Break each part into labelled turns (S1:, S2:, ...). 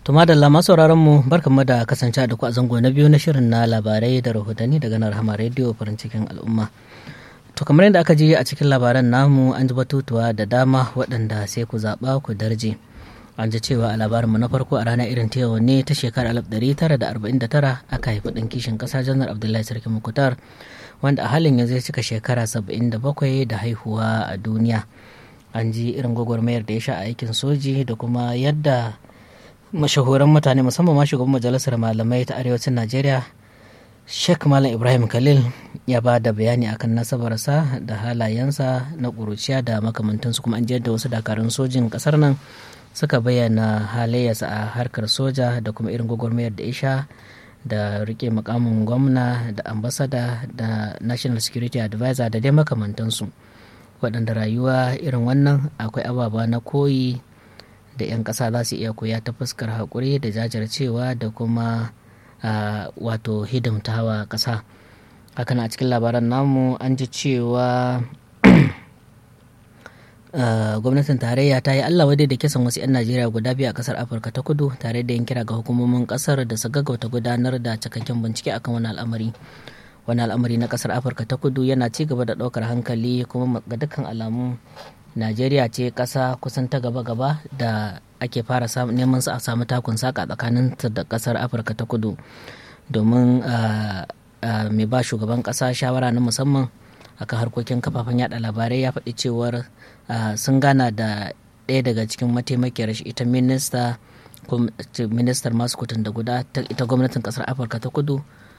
S1: To madalla masu sauraron mu barkanmu da kasance da ku a zango na biyu na shirin na labarai da rahotanni daga nan Rahama Radio farin cikin al'umma. To kamar yadda aka ji a cikin labaran namu an ji batutuwa da dama waɗanda sai ku zaɓa ku darje. An ji cewa a labarinmu na farko a rana irin ta yau ne ta shekarar 1949 aka haifi ɗan kishin ƙasa janar Abdullahi Sarki Mukutar wanda a halin yanzu ya cika shekara 77 da haihuwa a duniya. An ji irin gwagwarmayar da ya sha a aikin soji da kuma yadda mashahuran mutane musamman ma shugaban majalisar malamai ta arewacin najeriya sheikh malam ibrahim khalil ya ba da bayani akan nasabarsa da halayensa na ƙuruciya da makamantansu kuma an da wasu dakarun sojin ƙasar nan suka bayyana halayyarsa a harkar soja da kuma irin gwagwarmayar da isha da rike mukamin gwamna da ambasada da national security advisor da dai makamantansu waɗanda rayuwa irin wannan akwai ababa na koyi da 'yan ƙasa za su iya koya ta fuskar haƙuri da jajircewa da kuma wato hidimtawa ƙasa hakan a cikin labaran namu an ji cewa gwamnatin tarayya ta yi allah wadai da kisan wasu 'yan najeriya guda biyu a ƙasar afirka ta kudu tare da yin kira ga hukumomin ƙasar da su gaggauta gudanar da cikakken bincike akan wani al'amari wani al'amari na ƙasar afirka ta kudu yana ci gaba da ɗaukar hankali kuma ga dukkan alamu najeriya ce ƙasa kusan ta gaba-gaba da ake fara neman su a samu takun saka tsakanin da ƙasar afirka ta kudu domin mai ba shugaban ƙasa shawara na musamman akan harkokin kafafen yada labarai ya faɗi cewar sun gana da ɗaya daga cikin mataimakiyar shi ita minista ministar masu kutun da guda ita gwamnatin ƙasar afirka ta kudu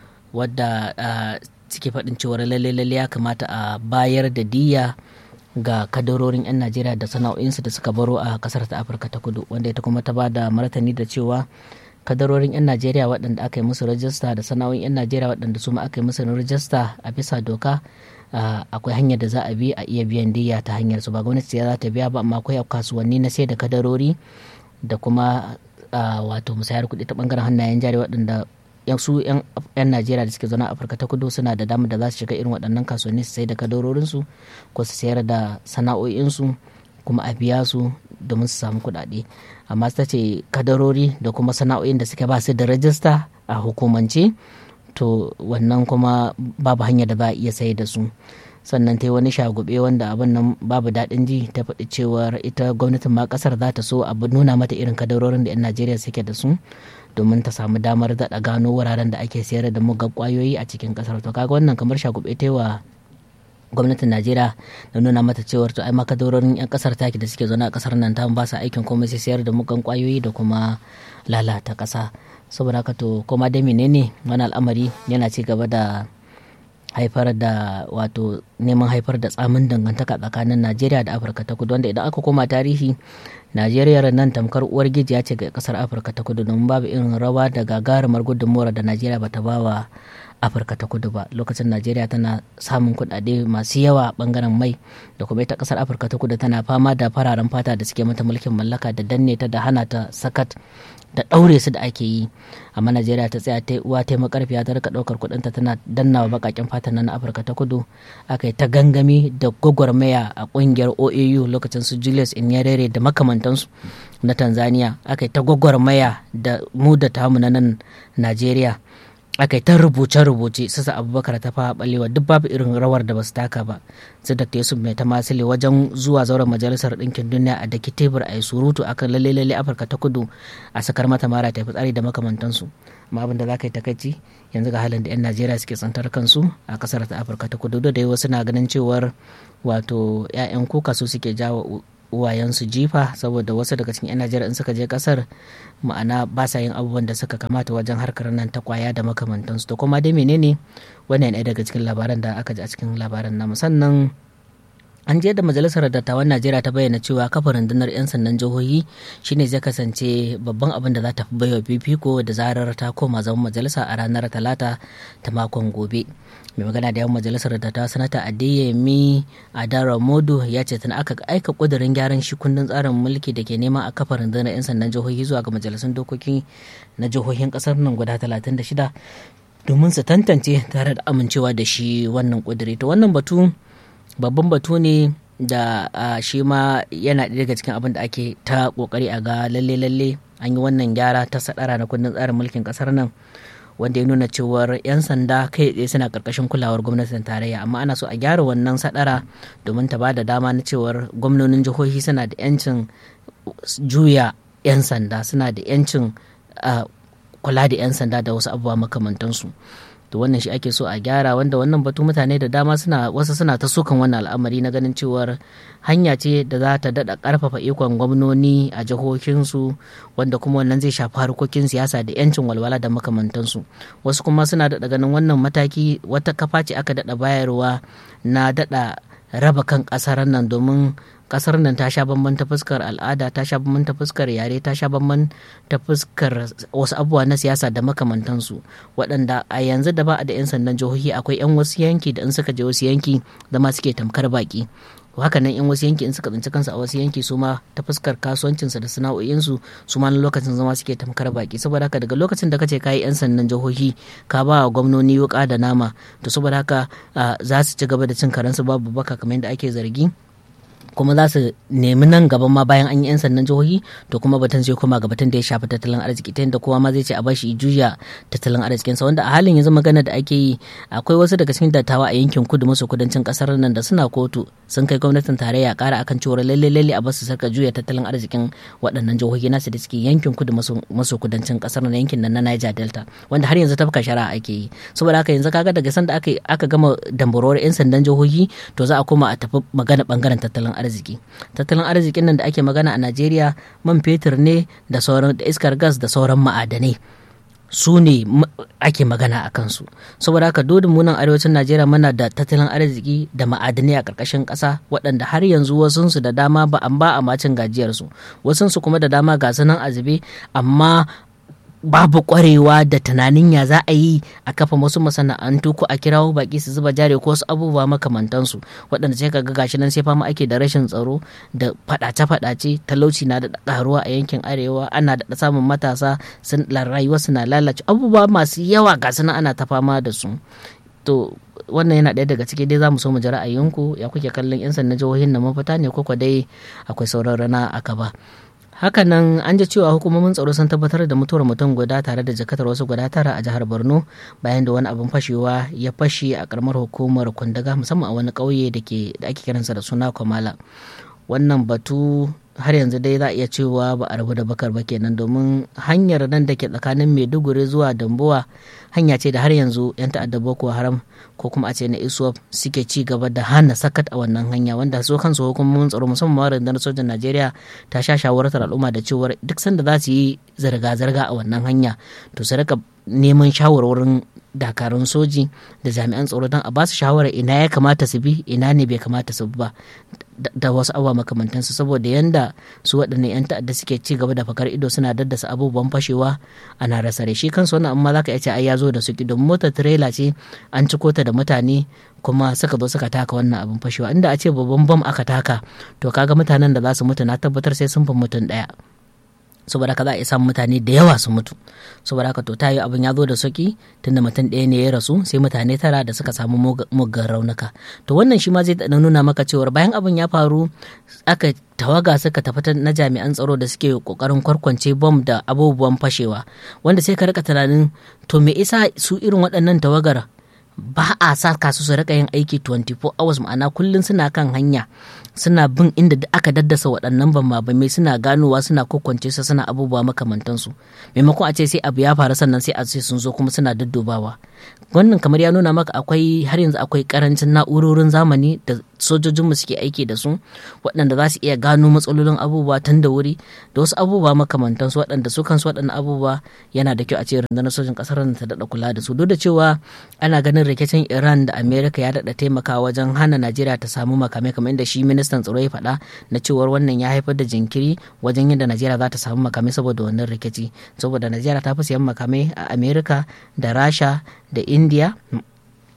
S1: wadda suke faɗin cewar lalle-lalle ya kamata a bayar da diya ga kadarorin 'yan najeriya da sana'o'insu da suka baro a kasar ta afirka ta kudu wanda ita kuma ta ba da martani da cewa kadarorin 'yan najeriya waɗanda aka yi musu rajista da sana'o'in 'yan najeriya waɗanda su ma aka yi musu rajista a bisa doka akwai hanyar da za a bi a iya biyan diya ta hanyar su ba gwamnati za ta biya ba amma akwai kasuwanni na sai da kadarori da kuma wato musayar kuɗi ta bangaren hannayen jari waɗanda su 'yan najeriya da suke zaune a afirka ta kudu suna da damar da za su shiga irin waɗannan kasuwanni su sai da kadarorinsu ko su sayar da sana'o'insu kuma a biya su domin su samu kuɗaɗe amma ta ce kadarori da kuma sana'o'in da suke ba su da rajista a hukumance to wannan kuma babu hanyar da za a iya sayar da su sannan ta yi wani shagube wanda abin nan babu daɗin ji ta faɗi cewar ita gwamnatin ma ƙasar za ta so abu nuna mata irin kadarorin da 'yan najeriya suke da su domin ta samu damar daɗa gano wuraren da ake sayar da mugan kwayoyi a cikin ƙasar to kaga wannan kamar shagube ta wa gwamnatin najeriya da nuna mata cewar to ai ma kadarorin 'yan ƙasar taki da suke zaune a ƙasar nan ta ba su aikin komai sai sayar da mugan kwayoyi da kuma lalata ƙasa saboda haka to koma dai menene wani al'amari yana ci gaba da haifar da wato neman haifar da tsamin dangantaka tsakanin najeriya da afirka ta kudu wanda idan aka koma tarihi najeriya nan tamkar uwar gijiya ce ga kasar afirka ta kudu domin babu irin rawa da gagarumar gudunmuwar da najeriya bata ba wa afirka ta kudu ba lokacin najeriya tana samun kudade masu yawa a bangaren mai da kuma ita kasar afirka ta kudu tana fama da fararen fata da suke mata mulkin mallaka da danne ta da hana ta sakat da ɗaure su da ake yi amma najeriya ta tsaya ta uwa ta makarfiya ta rika ɗaukar kuɗinta tana dannawa baƙaƙen fatan na afirka ta kudu aka yi ta gangami da gwagwarmaya a ƙungiyar oau lokacin su julius inyarere da makamantansu na tanzania aka yi ta gwagwarmaya da mu da tamu na nan najeriya aka yi ta rubuce-rubuce sassa abubakar ta fara balewa duk babu irin rawar da basu taka ba su da yusuf mai ta masile wajen zuwa zauren majalisar ɗinkin duniya a daki tebur a yi surutu akan lalle lalle afirka ta kudu a sakar mata mara ta tsari da makamantansu amma abin da za ka yi takaici yanzu ga halin da 'yan najeriya suke tsantar kansu a kasar ta afirka ta kudu da wasu na ganin cewar wato 'ya'yan kuka su suke jawo uwayensu jifa saboda wasu daga cikin 'yan najeriya in suka je kasar ma'ana ba sa yin abubuwan da suka kamata wajen harkar nan ta kwaya da makamantansu to kuma dai menene wannan ɗaya daga cikin labaran da aka ji a cikin labaran namu sannan an je da majalisar dattawan najeriya ta bayyana cewa kafa rundunar 'yan sandan jihohi shine zai kasance babban abin da za ta fi baiwa fifiko da zarar ta koma zaman majalisa a ranar talata ta makon gobe mai magana da yawan majalisar dattawa sanata adeyemi adara modu ya ce tana aka aika kudirin gyaran shi kundin tsarin mulki da ke neman a kafa rundunar 'yan sandan jihohi zuwa ga majalisun dokoki na jihohin kasar nan guda 36 domin su tantance tare da amincewa da shi wannan kudiri to wannan batu babban batu ne da shi ma yana ɗaya daga cikin abin da ake ta kokari a ga lalle lalle an yi wannan gyara ta sadara na kundin tsarin mulkin kasar nan wanda ya nuna cewar 'yan sanda kai tsaye suna karkashin kulawar gwamnatin tarayya amma ana so a gyara wannan sadara domin ta ba da dama na cewar gwamnonin jihohi suna da 'yancin juya 'yan sanda suna da 'yancin kula da 'yan sanda da wasu abubuwa makamantansu to wannan shi ake so a gyara wanda wannan batu mutane da dama suna wasu suna ta sukan wannan al'amari na ganin cewar hanya ce da za ta daɗa ƙarfafa ikon gwamnoni a jihohinsu wanda kuma wannan zai shafi harkokin siyasa da 'yancin walwala da makamantansu wasu kuma suna daɗa ganin wannan mataki wata kafa ce aka daɗa bayarwa na daɗa raba kan ƙasar nan domin kasar nan ta sha bamban ta fuskar al'ada ta sha bamban ta fuskar yare ta sha bamban ta fuskar wasu abubuwa na siyasa da makamantansu waɗanda a yanzu da ba a da 'yan sandan jihohi akwai 'yan wasu yanki da in suka je wasu yanki zama suke tamkar baki haka nan in wasu yanki in suka tsinci kansu a wasu yanki su ma ta fuskar kasuwancinsu da sana'o'insu su ma lokacin zama suke tamkar baki saboda haka daga lokacin da kace kayi yan sandan jihohi ka ba wa gwamnoni wuka da nama to saboda haka za su ci gaba da cin karensu babu baka kamar yadda ake zargi kuma za su nemi nan gaban ma bayan an yi 'yan sandan jihohi to kuma batun zai koma ga batun da ya shafi tattalin arziki ta yadda kowa ma zai ce a bashi juya tattalin arzikinsa wanda a halin yanzu magana da ake yi akwai wasu daga cikin dattawa a yankin kudu maso kudancin kasar nan da suna kotu sun kai gwamnatin tarayya kara akan cewa lalle lalle a basu sarka juya tattalin arzikin waɗannan jihohi nasu da suke yankin kudu maso kudancin kasar nan yankin nan na Niger Delta wanda har yanzu tafka shari'a ake yi saboda haka yanzu kaga daga sanda aka aka gama dambarwar 'yan sandan jihohi to za a koma a tafi magana bangaren tattalin arziki arziki tattalin arzikin nan da ake magana a najeriya man fetur ne da sauran da iskar gas da sauran ma'adanai su ne ake magana a kansu saboda haka dodin munan arewacin najeriya muna da tattalin arziki da ma'adanai a ƙarƙashin ƙasa waɗanda har yanzu wasunsu da dama ba an ba a macin gajiyarsu wasunsu kuma da dama ga sunan azube amma babu kwarewa da tunanin ya za a yi a kafa wasu masana'antu ko a kirawo baki su zuba jari ko wasu abubuwa makamantansu waɗanda sai ka ga gashi nan sai fama ake da rashin tsaro da faɗace-faɗace talauci na da ƙaruwa a yankin arewa ana da samun matasa sun rayuwa suna lalace abubuwa masu yawa ga nan ana ta fama da su to wannan yana ɗaya daga ciki dai za mu so mu ji ra'ayinku ya kuke kallon 'yan sandan jihohin na mafita ne ko dai akwai sauran rana a gaba. hakanan an ji cewa hukumomin tsaro sun tabbatar da mutuwar mutum guda tare da jakatar wasu guda tara a jihar borno bayan da wani abin fashewa ya fashe a karamar hukumar kundaga musamman a wani ƙauye da ake kiransa da suna kwamala wannan batu har yanzu dai za a iya cewa ba a rabu da bakar ba kenan domin hanyar nan da ke tsakanin maiduguri zuwa dambuwa hanya ce da har yanzu 'yan ta'adda boko haram ko kuma a ce na iswap suke ci gaba da hana sakat a wannan hanya wanda su kansu hukumomin tsaro musamman rundunar sojan najeriya ta sha shawartar al'umma da cewar duk sanda za su yi zirga-zirga a wannan hanya to su rika neman shawarwarin dakarun soji da jami'an tsaro don a ba su shawarar ina ya kamata su bi ina ne bai kamata su ba da wasu abubuwa makamantansu saboda yanda su waɗannan 'yan ta'adda suke ci gaba da fakar ido suna daddasa abubuwan fashewa ana rasa shi kansu wannan amma za ka iya ce ai ya zo da su don motar tirela ce an ciko ta da mutane kuma suka zo suka taka wannan abin fashewa inda a ce babban bam aka taka to kaga mutanen da za su mutu na tabbatar sai sun fi mutum ɗaya saboda haka za a iya samun mutane da yawa su mutu saboda haka to ta yi abin ya zo da sauki tunda mutum ɗaya ne ya rasu sai mutane tara da suka samu muggan raunuka to wannan shi ma zai nuna maka cewar bayan abin ya faru aka tawaga suka tafi na jami'an tsaro da suke kokarin kwarkwance bom da abubuwan fashewa wanda sai ka rika tunanin to me isa su irin waɗannan tawagar ba a saka su su rika yin aiki 24 hours ma'ana kullum suna kan hanya suna bin inda aka daddasa waɗannan bambamai suna ganowa suna kokwance su suna abubuwa makamantansu maimakon a ce sai abu ya faru sannan sai a ce sun zo kuma suna daddobawa wannan kamar ya nuna maka akwai har yanzu akwai karancin na'urorin zamani da sojojinmu suke aiki da su waɗanda za su iya gano matsalolin abubuwa tun da wuri da wasu abubuwa makamantansu waɗanda su kansu waɗannan abubuwa yana da kyau a ce rundunar sojin ƙasar ta daɗa kula da su duk da cewa ana ganin rikicin iran da amerika ya daɗa taimakawa wajen hana najeriya ta samu makamai kamar inda shi ministan tsaro ya faɗa na cewar wannan ya haifar da jinkiri wajen yadda najeriya za ta samu makamai saboda wannan rikici saboda najeriya ta fi siyan makamai a amerika da rasha da india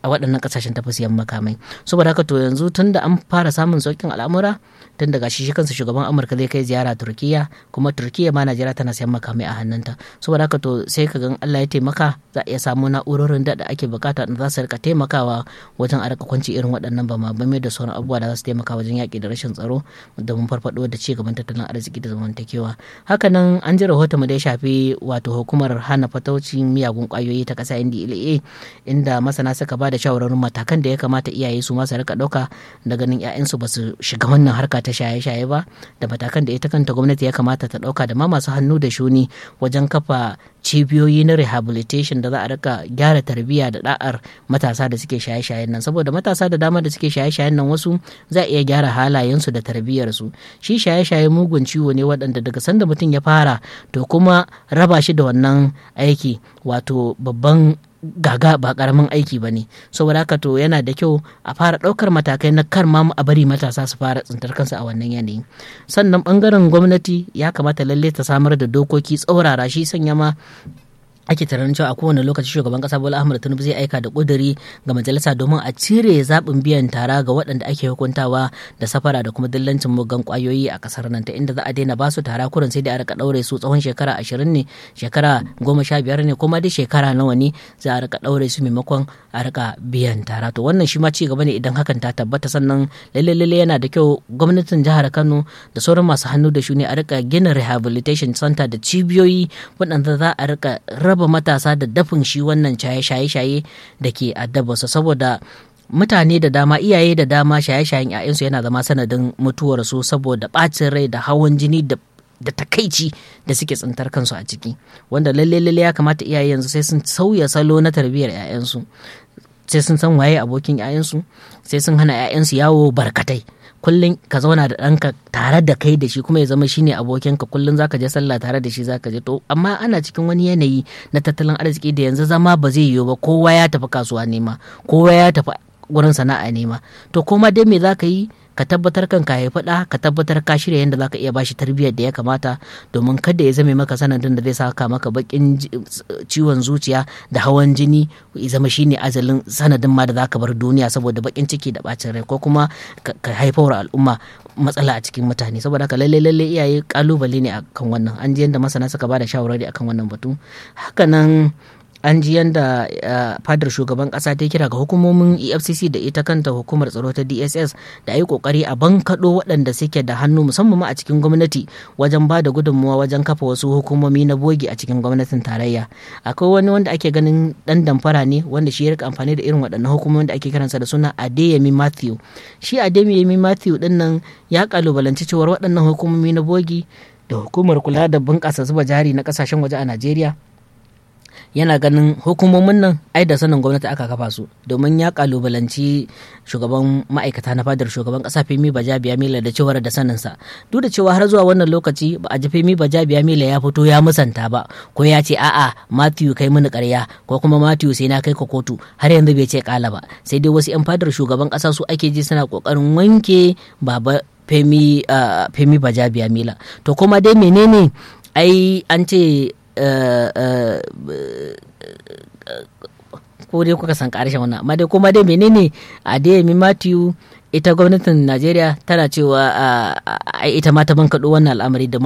S1: a waɗannan ƙasashen tafi siyan makamai saboda haka to yanzu tun da an fara samun sauƙin al'amura tun daga shi shi kansa shugaban amurka zai kai ziyara turkiya kuma turkiya ma najeriya tana siyan makamai a hannunta saboda haka to sai ka gan allah ya taimaka za a iya samu na'urorin da ake bukata da za su rika taimakawa wajen a rika kwanci irin waɗannan bama bame da sauran abubuwa da za su taimaka wajen yaƙi da rashin tsaro domin farfaɗo da ci gaban tattalin arziki da zamantakewa hakanan an ji rahoton mu da ya shafi wato hukumar hana fataucin miyagun ƙwayoyi ta ƙasa ndla inda masana suka ba da shawararin matakan da ya kamata iyaye su masu rika ɗauka da ganin 'ya'yansu ba su shiga wannan harka ta shaye-shaye ba da matakan da ita kanta gwamnati ya kamata ta ɗauka da ma masu hannu da shuni wajen kafa cibiyoyi na rehabilitation da za a rika gyara tarbiyya da da'ar matasa da suke shaye-shayen nan saboda matasa da dama da suke shaye-shayen nan wasu za a iya gyara halayensu da tarbiyyarsu shi shaye-shaye mugun ciwo ne waɗanda daga sanda mutum ya fara to kuma raba shi da wannan aiki wato babban gaga ba karamin aiki ba ne saboda haka to yana da kyau a fara ɗaukar matakai na kar ma a bari matasa su fara tsintar kansu a wannan yanayi sannan bangaren gwamnati ya kamata lalle ta samar da dokoki tsaurara shi sanya ma ake tunanin cewa a kowane lokaci shugaban kasa bola ahmad tinubu zai aika da kuduri ga majalisa domin a cire zaɓin biyan tara ga waɗanda ake hukuntawa da safara da kuma dillancin mugan kwayoyi a kasar nan ta inda za a daina basu tara kurin sai da a rika ɗaure su tsawon shekara ashirin ne shekara goma sha biyar ne kuma dai shekara nawa ne za a rika ɗaure su maimakon a rika biyan tara to wannan shi ma ci gaba ne idan hakan ta tabbata sannan lalle lalle yana da kyau gwamnatin jihar kano da sauran masu hannu da shuni a rika gina rehabilitation center da cibiyoyi waɗanda za a rika raba matasa da dafin shi wannan shaye-shaye da ke addabarsa saboda mutane da dama iyaye da dama shaye-shayen 'ya'yansu yana zama sanadin mutuwarsu saboda ɓacin rai da hawan jini da da takaici da suke tsintar kansu a ciki wanda lalle lalle ya kamata iyaye yanzu sai sun sauya salo na tarbiyyar 'ya'yansu sai sun san waye abokin 'ya'yansu sai sun hana 'ya'yansu yawo barkatai kullum ka zauna da ɗanka tare da kai da shi kuma ya zama shine abokinka kullum zaka je sallah tare da shi zaka je to amma ana cikin wani yanayi na tattalin arziki da yanzu zama ba zai yiwu ba kowa ya tafi kasuwa nema kowa ya tafi gurin sana'a nema to koma dai me zaka yi ka tabbatar kan ka haifi ɗa ka tabbatar ka shirya yadda zaka iya bashi tarbiyyar da ya kamata domin kada ya zame maka sanadin da zai saka maka bakin ciwon zuciya da hawan jini ya zama shine azalin sanadin ma da zaka bar duniya saboda bakin ciki da bacin rai ko kuma ka haifar al'umma matsala a cikin mutane saboda haka lalle lalle iyaye kalubale ne akan wannan an ji yadda masana suka bada shawarwari akan wannan batu hakanan an ji yadda fadar shugaban kasa ta kira ga hukumomin efcc da ita kanta hukumar tsaro ta dss da yi kokari a bankaɗo waɗanda suke da hannu musamman ma a cikin gwamnati wajen ba da gudunmuwa wajen kafa wasu hukumomi na bogi a cikin gwamnatin tarayya akwai wani wanda ake ganin dan damfara ne wanda shi ya rika amfani da irin waɗannan hukumomin da ake kiransa da suna adeyemi matthew shi adeyemi matthew din nan ya kalubalanci cewar waɗannan hukumomi na bogi da hukumar kula da bunƙasa zuba jari na ƙasashen waje a najeriya yana ganin hukumomin nan ai da sanin gwamnati aka kafa su domin ya kalubalanci shugaban ma'aikata na fadar shugaban kasa femi bajabiya mila da cewar da saninsa duk da cewa har zuwa wannan lokaci ba a ji femi bajabiya mila ya fito ya musanta ba ko ya ce a'a matthew kai mini karya ko kuma matthew sai na kai ka kotu har yanzu bai ce kala ba sai dai wasu 'yan fadar shugaban kasa su ake ji suna kokarin wanke baba femi uh, femi bajabiya mila to kuma dai menene ai an ce ko dai kuka san karshen wannan amma dai kuma dai menene a dai Matthew ita gwamnatin Najeriya tana cewa ita ma ta bankaɗo wannan al'amari da